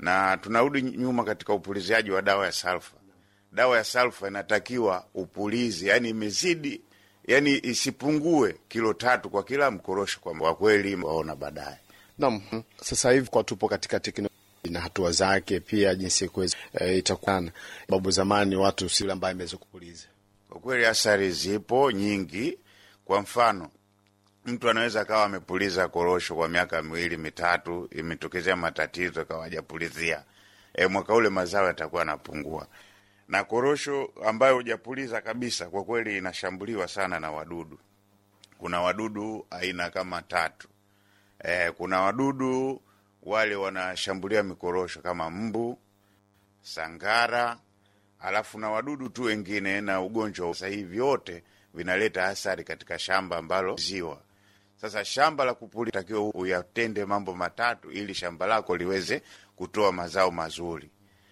na tunarudi nyuma katika upuliziaji wa dawa ya salfa. Dawa ya salfa inatakiwa upulizi, yani imezidi, yani isipungue kilo tatu kwa kila mkorosho, kwa kweli waona baadaye. Naam, sasa hivi kwa tupo katika teknolojia na hatua zake pia jinsi kuweza e, itakuwa babu zamani watu si ambaye imeweza kupuliza. Kwa kweli athari zipo nyingi. Kwa mfano, mtu anaweza akawa amepuliza korosho kwa miaka miwili mitatu, imetokezea matatizo akawa hajapulizia, e, mwaka ule mazao yatakuwa yanapungua. Na korosho ambayo hujapuliza kabisa, kwa kweli inashambuliwa sana na wadudu. Kuna wadudu aina kama tatu. E, kuna wadudu wale wanashambulia mikorosho kama mbu, sangara, alafu na wadudu tu wengine na ugonjwa. Sasa hivi vyote vinaleta athari katika shamba ambalo ziwa. Sasa shamba la kupuli takiwa uyatende mambo matatu ili shamba lako liweze kutoa mazao mazuri,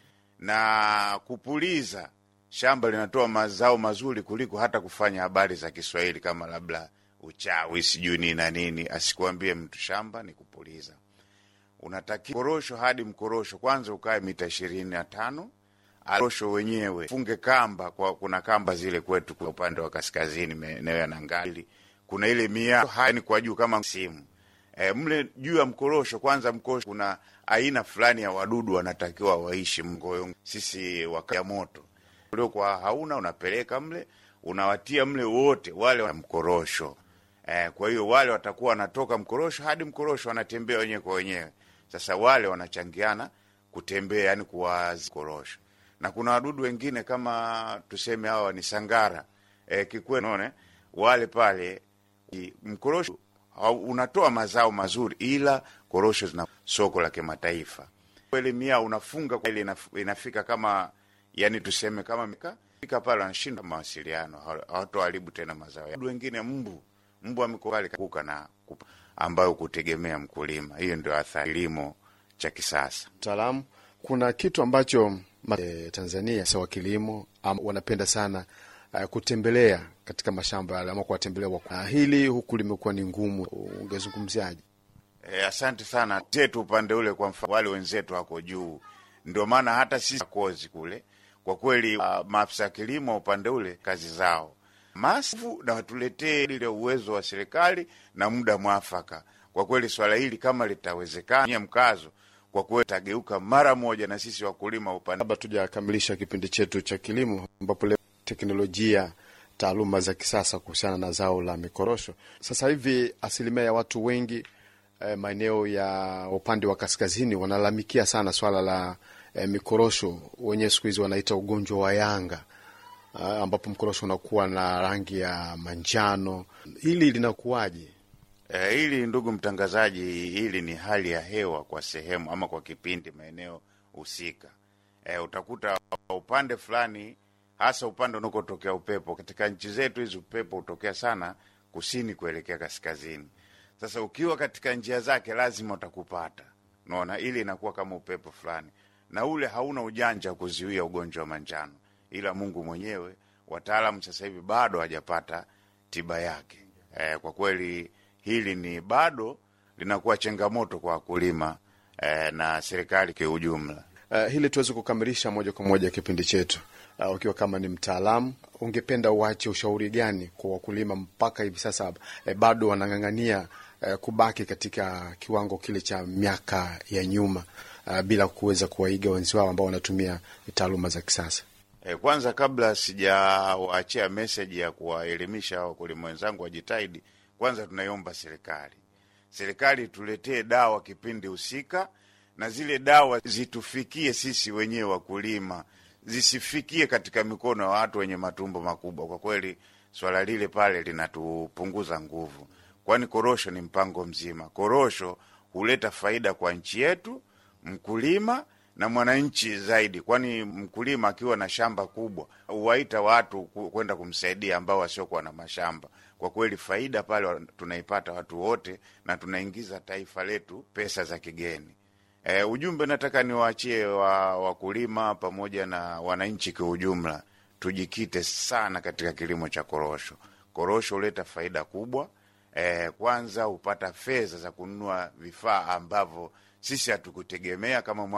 na kupuliza shamba linatoa mazao mazuri kuliko hata kufanya habari za Kiswahili kama labda uchawi sijui nini na nini. Asikuambie mtu shamba ni kupuliza. Unatakiwa korosho hadi mkorosho kwanza ukae mita ishirini na tano. Korosho wenyewe funge kamba kwa, kuna kamba zile kwetu kwa upande wa kaskazini maeneo ya Nangali kuna ile mia hani kwa juu kama simu e, mle juu ya mkorosho kwanza, mkorosho kuna aina fulani ya wadudu wanatakiwa waishi mgoyo. Sisi wakaya moto uliokuwa hauna unapeleka mle unawatia mle wote wale wa mkorosho e, kwa hiyo wale watakuwa wanatoka mkorosho hadi mkorosho wanatembea wenyewe kwa wenyewe. Sasa wale wanachangiana kutembea, yani kuwazi korosho, na kuna wadudu wengine kama tuseme hawa ni sangara e, kikwe naone wale pale mkorosho unatoa mazao mazuri, ila korosho zina soko la kimataifa kweli. Mia unafunga kweli, inafika kama yani tuseme kama fika pale wanashinda mawasiliano, hawatoharibu tena mazao. Wengine mbu mbu amekuka na ambayo kutegemea mkulima. Hiyo ndio athari kilimo cha kisasa. Mtaalamu, kuna kitu ambacho e, Tanzania sawa kilimo wanapenda sana uh, kutembelea katika mashamba yale ama kuwatembelea uh, hili huku limekuwa ni ngumu, ungezungumziaje? E, asante sana zetu upande ule, kwa mfano wale wenzetu wako juu, ndio maana hata sisi kozi kule kwa kweli, uh, maafisa ya kilimo upande ule kazi zao masifu na watuletee ile uwezo wa serikali na muda mwafaka. Kwa kweli swala hili kama litawezekana mkazo, kwa kweli tageuka mara moja, na sisi wakulima upande. Labda tujakamilisha kipindi chetu cha kilimo, ambapo leo teknolojia, taaluma za kisasa kuhusiana na zao la mikorosho. Sasa hivi asilimia ya watu wengi eh, maeneo ya upande wa kaskazini wanalalamikia sana swala la eh, mikorosho, wenyewe siku hizi wanaita ugonjwa wa yanga Uh, ambapo mkorosho unakuwa na rangi ya manjano. Hili linakuwaje? E, hili ndugu mtangazaji, hili ni hali ya hewa kwa sehemu ama kwa kipindi maeneo husika. E, utakuta upande fulani, hasa upande unakotokea upepo. Katika nchi zetu hizi upepo hutokea sana kusini kuelekea kaskazini. Sasa ukiwa katika njia zake lazima utakupata, unaona, ili inakuwa kama upepo fulani, na ule hauna ujanja wa kuzuia ugonjwa wa manjano ila Mungu mwenyewe. Wataalamu sasa hivi bado hawajapata tiba yake. E, kwa kweli hili ni bado linakuwa changamoto kwa wakulima e, na serikali kwa ujumla. Uh, hili tuweze kukamilisha moja kwa moja kipindi chetu. Uh, ukiwa kama ni mtaalamu, ungependa uache ushauri gani kwa wakulima mpaka hivi sasa eh, bado wanang'ang'ania eh, kubaki katika kiwango kile cha miaka ya nyuma uh, bila kuweza kuwaiga wenzi wao ambao wanatumia taaluma za kisasa? E, kwanza kabla sijawaachia meseji ya kuwaelimisha wakulima wenzangu wajitahidi, kwanza tunaiomba serikali, serikali tuletee dawa kipindi husika, na zile dawa zitufikie sisi wenyewe wakulima, zisifikie katika mikono ya watu wenye matumbo makubwa. Kwa kweli swala lile pale linatupunguza nguvu, kwani korosho ni mpango mzima. Korosho huleta faida kwa nchi yetu, mkulima na mwananchi zaidi, kwani mkulima akiwa na shamba kubwa huwaita watu kwenda kumsaidia ambao wasiokuwa na mashamba. Kwa kweli faida pale tunaipata watu wote, na tunaingiza taifa letu pesa za kigeni. E, ujumbe nataka niwaachie wa wakulima pamoja na wananchi kwa ujumla, tujikite sana katika kilimo cha korosho. Korosho huleta faida kubwa. E, kwanza hupata fedha za kununua vifaa ambavyo sisi hatukutegemea kama